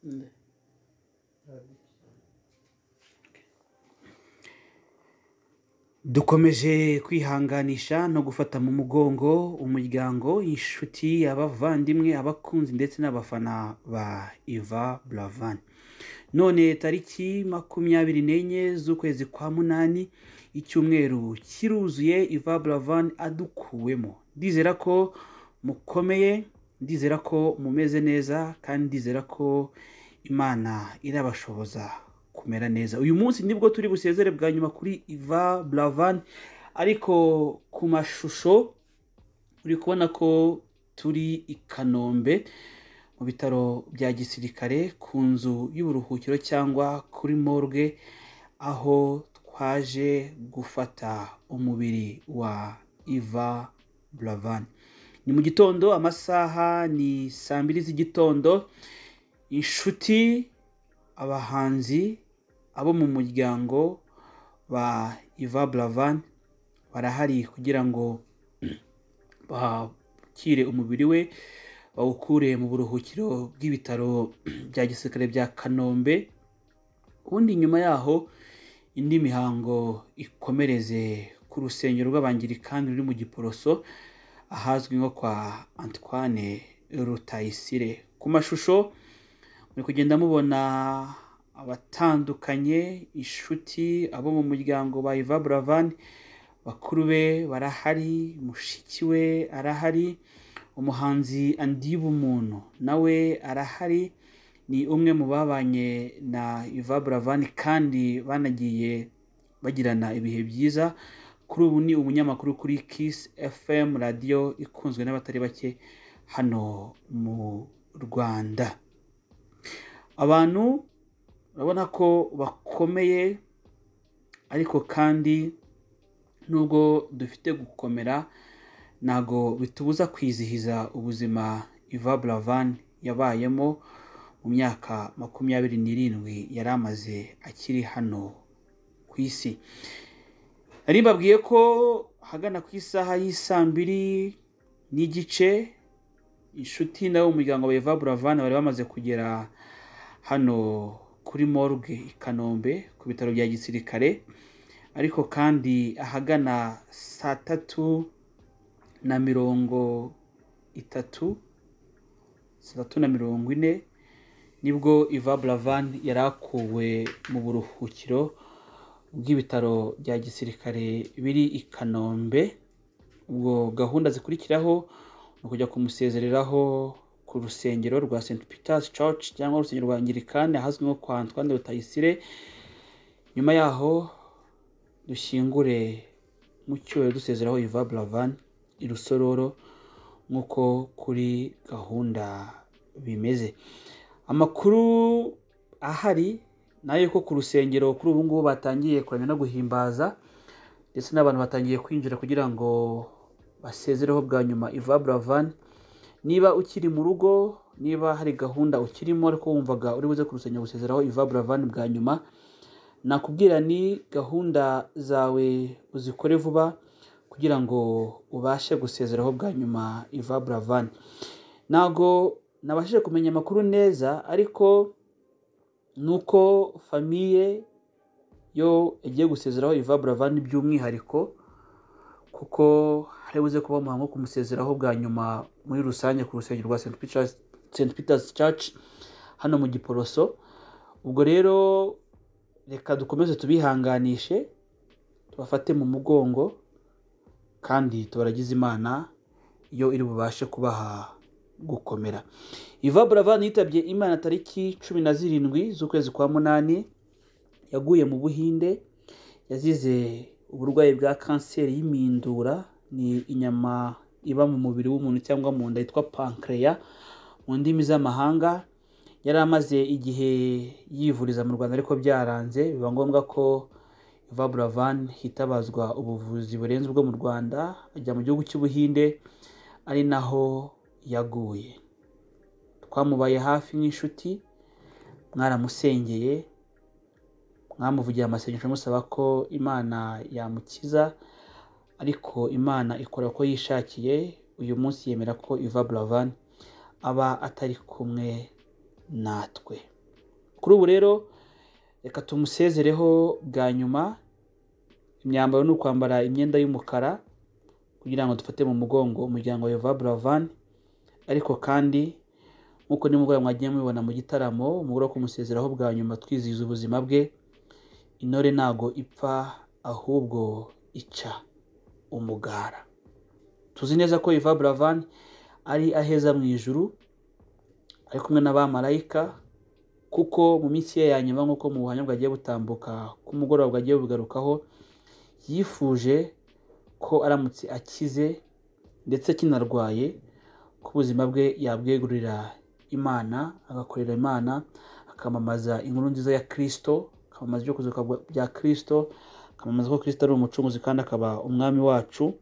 Şimdi. dukomeje kwihanganisha no gufata mu mugongo umuryango inshuti abavandimwe abakunzi ndetse n'abafana ba iva buravan none tariki makumyabiri n'enye z'ukwezi kwa munani icyumweru kiruzuye iva buravan adukuwemo ndizera ko mukomeye ndizera ko mumeze neza kandi ndizera ko imana irabashoboza kumera neza uyu munsi nibwo turi busezere bwa nyuma kuri iva buravan ariko ku mashusho uri kubona ko turi i kanombe mu bitaro bya gisirikare ku nzu y'uburuhukiro cyangwa kuri morgue aho twaje gufata umubiri wa iva buravan ni mu gitondo amasaha ni saa mbiri z'igitondo inshuti abahanzi abo mu muryango ba iva buravan barahari kugira ngo bakire umubiri we bawukure mu buruhukiro bw'ibitaro bya gisirikare bya kanombe ubundi nyuma yaho indi mihango ikomereze ku rusengero rw'abangirikani ruri mu giporoso ahazwi nko kwa antoine rutayisire ku mashusho muri kugenda mubona abatandukanye inshuti abo mu muryango ba iva buravan bakuru be barahari mushiki we arahari umuhanzi andiba umuntu nawe arahari ni umwe mu babanye na iva buravan kandi banagiye bagirana ibihe byiza kuri ubu ni umunyamakuru kuri kiss fm radiyo ikunzwe n'abatari bake hano mu rwanda abantu urabona ko bakomeye ariko kandi nubwo dufite gukomera ntago bitubuza kwizihiza ubuzima iva buravan yabayemo mu myaka makumyabiri n'irindwi yari amaze akiri hano ku isi nari mbabwiye ko ahagana ku isaha y'isaa mbiri n'igice inshuti nawe umuryango wa iva buravan bari bamaze kugera hano kuri morgue i kanombe ku bitaro bya gisirikare ariko kandi ahagana saa tatu na mirongo itatu saa tatu na mirongo ine nibwo iva buravan yari akuwe mu buruhukiro bw'ibitaro bya gisirikare biri i kanombe ubwo gahunda zikurikiraho ni ukujya kumusezereraho ku rusengero rwa St Peter's Church cyangwa urusengero rwa Anglikani ahazwi nko kwa Antoine Rutayisire nyuma yaho dushyingure mu cyubahiro dusezeraho Iva Buravan i Rusororo nk'uko kuri gahunda bimeze amakuru ahari nayo ko ku rusengero kuri ubu ngubu batangiye kuramya no guhimbaza ndetse n'abantu batangiye kwinjira kugira ngo basezereho bwa nyuma Iva Buravan niba ukiri mu rugo niba hari gahunda ukirimo ariko wumvaga uri buze kurusenya gusezeraho iva buravan bwa nyuma nakubwira ni gahunda zawe uzikore vuba kugira ngo ubashe gusezeraho bwa nyuma iva buravan ntago nabashije kumenya amakuru neza ariko ni uko famiye yo igiye gusezeraho iva buravan by'umwihariko kuko hari buze kuba umuhango wo kumusezeraho bwa nyuma muri rusange ku rusengero rwa St Peter's Church hano mu Giporoso ubwo rero reka dukomeze tubihanganishe tubafate mu mugongo kandi tubaragize imana iyo iri bubashe kubaha gukomera iva buravan yitabye imana tariki cumi na zirindwi z'ukwezi kwa munani yaguye mu buhinde yazize uburwayi bwa kanseri y'imindura ni inyama iba mu mubiri w'umuntu cyangwa mu nda yitwa pankreya mu ndimi z'amahanga yari amaze igihe yivuriza mu rwanda ariko byaranze biba ngombwa ko iva buravan hitabazwa ubuvuzi burenze ubwo mu rwanda ajya mu gihugu cy'ubuhinde ari naho yaguye twamubaye hafi nk'inshuti mwaramusengeye mwamuvugiye amasengesho amusaba ko imana yamukiza ariko imana ikora uko yishakiye uyu munsi yemera ko iva buravan aba atari kumwe natwe kuri ubu rero reka tumusezereho bwa nyuma imyambaro ni ukwambara imyenda y'umukara kugira ngo dufate mu mugongo umuryango wa Yehova Buravan ariko kandi nk'uko nimugoroba mwagiye mubibona mu gitaramo umugore wo kumusezeraho bwa nyuma twizihiza ubuzima bwe intore ntago ipfa ahubwo ica umugara tuzi neza ko Yehova Buravan ari aheza mu ijuru ari kumwe n'abamarayika kuko mu minsi ye ya nyuma nk'uko mu buhamya bwagiye butambuka ku mugoroba bwagiye bugarukaho yifuje ko aramutse akize ndetse kinarwaye ko ubuzima bwe yabwegurira imana agakorera imana akamamaza inkuru nziza ya kirisito akamamaza ibyo kuzuka bya kirisito akamamaza ko kirisito ari umucunguzi kandi akaba umwami wacu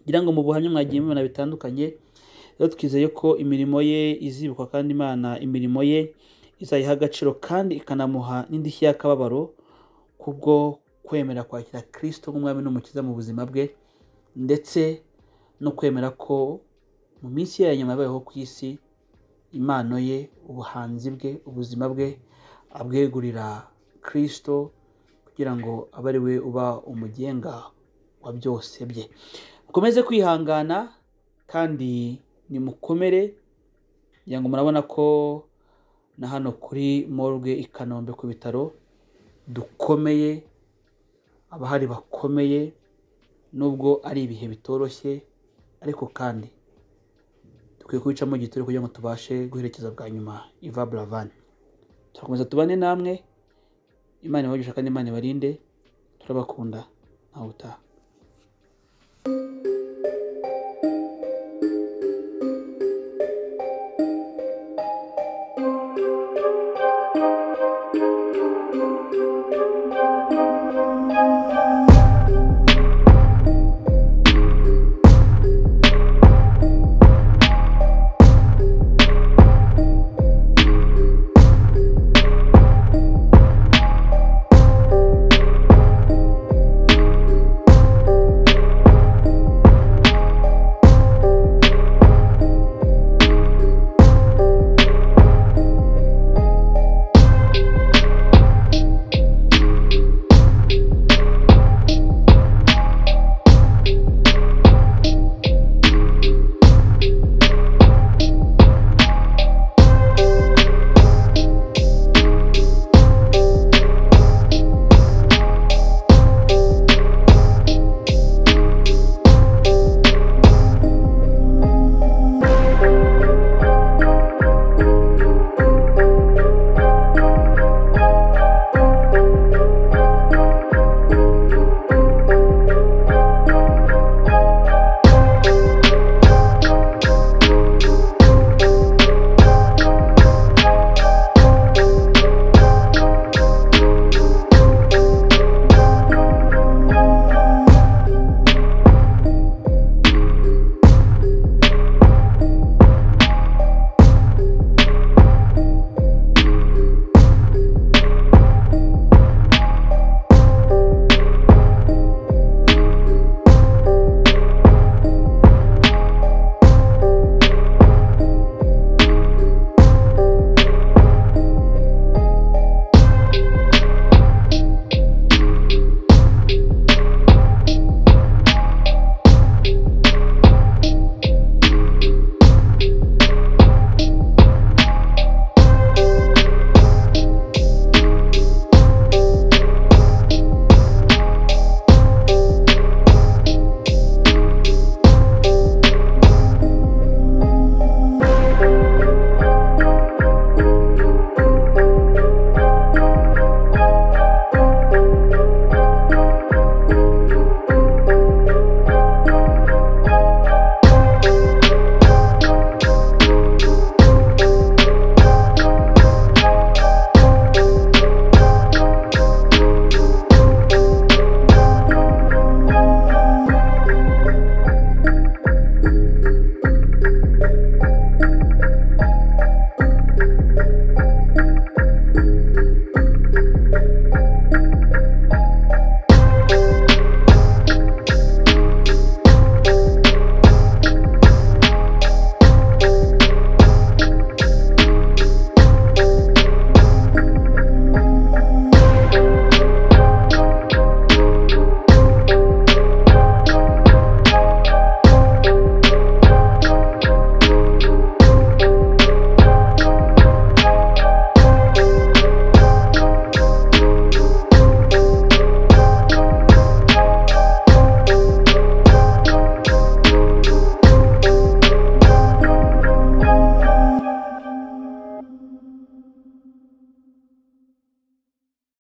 ngira ngo mu buhamya mwagiye mubibona bitandukanye rero twizeye ko imirimo ye izibukwa kandi imana imirimo ye izayiha agaciro kandi ikanamuha n'indishyi y'akababaro kubwo kwemera kwakira kirisito nk'umwami n'umukiza mu buzima bwe ndetse no kwemera ko mu minsi ye ya nyuma yabayeho ku isi impano ye ubuhanzi bwe ubuzima bwe abwegurira kirisito kugira ngo abe ari we uba umugenga wa byose bye mukomeze kwihangana kandi nimukomere kugira ngo murabona ko na hano kuri morgue i kanombe ku bitaro dukomeye abahari bakomeye nubwo ari ibihe bitoroshye ariko kandi dukwiye kubicamo igitore kugira ngo tubashe guherekeza bwa nyuma iva buravani turakomeza tubane namwe imana ibagisha kandi imana ibarinde turabakunda ntawe utaha